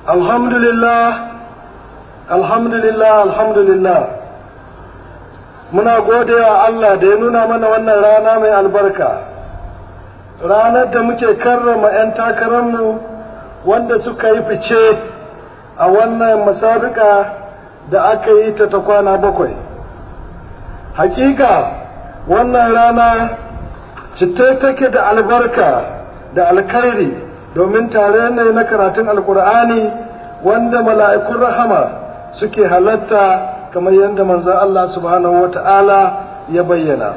alhamdulillah alhamdulillah alhamdulillah muna godewa Allah da ya nuna mana wannan rana mai albarka ranar da muke karrama 'yan takararmu wanda suka yi fice a wannan masabika da aka yi ta ta kwana bakwai hakika wannan rana citta take da albarka da alkhairi domin tare ne na karatun alkur'ani wanda mala'ikun rahama suke halatta kamar yadda manzon Allah subhanahu wa ta'ala ya bayyana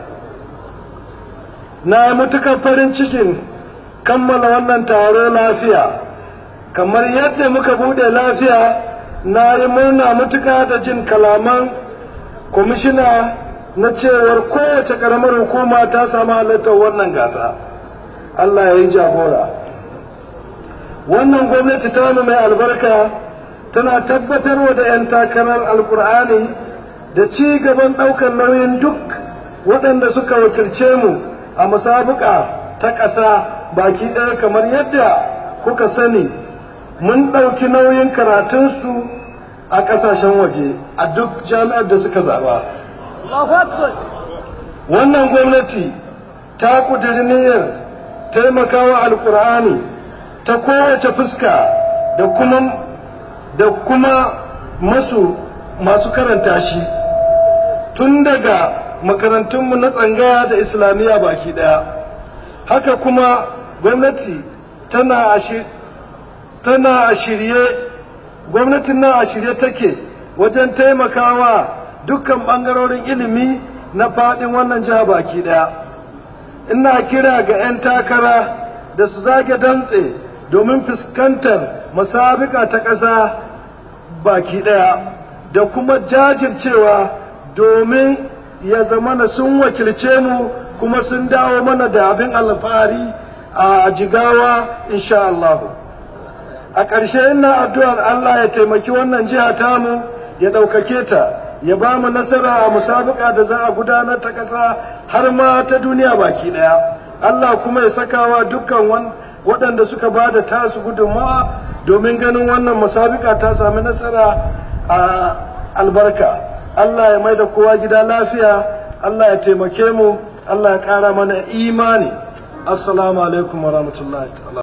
na mutukar farin cikin kammala wannan taro lafiya kamar yadda muka bude lafiya na yi murna mutuka da jin kalaman kwamishina na cewar kowace karamar hukuma ta samu halittar wannan gasa allah ya yi jagora wannan gwamnati ta mai albarka tana tabbatarwa da 'yan takarar alkur'ani da ci gaban ɗaukar nauyin duk waɗanda suka wakilce mu a musabuka ta ƙasa baki ɗaya kamar yadda kuka sani mun ɗauki nauyin karatunsu a ƙasashen waje a duk jami'ar da suka zaɓa wannan gwamnati ta ƙudiri niyyar taimakawa alkur'ani ta kowace fuska da kuma da kuma masu masu karanta shi tun daga makarantunmu na tsangaya da islamiyya baki daya haka kuma gwamnati tana a tana a shirye gwamnatin nan a shirye take wajen taimakawa dukkan bangarorin ilimi na fadin wannan jiha baki daya ina kira ga 'yan takara da su zage dantse domin fuskantar masabika ta ƙasa baki ɗaya da kuma jajircewa domin ya zamana sun wakilce mu kuma sun dawo mana da abin alfahari a jigawa insha Allah a ƙarshe ina addu'ar Allah ya taimaki wannan jiha tamu ya ɗaukake ta ya ba mu nasara a musabika da za a gudanar ta ƙasa har ma ta duniya baki ɗaya Allah kuma ya sakawa dukkan waɗanda suka ba da tasu gudunmawa domin ganin wannan musabika ta sami nasara a albarka Allah ya mai da kowa gida lafiya Allah ya taimake mu Allah ya ƙara mana imani assalamu alaikum wa rahmatullahi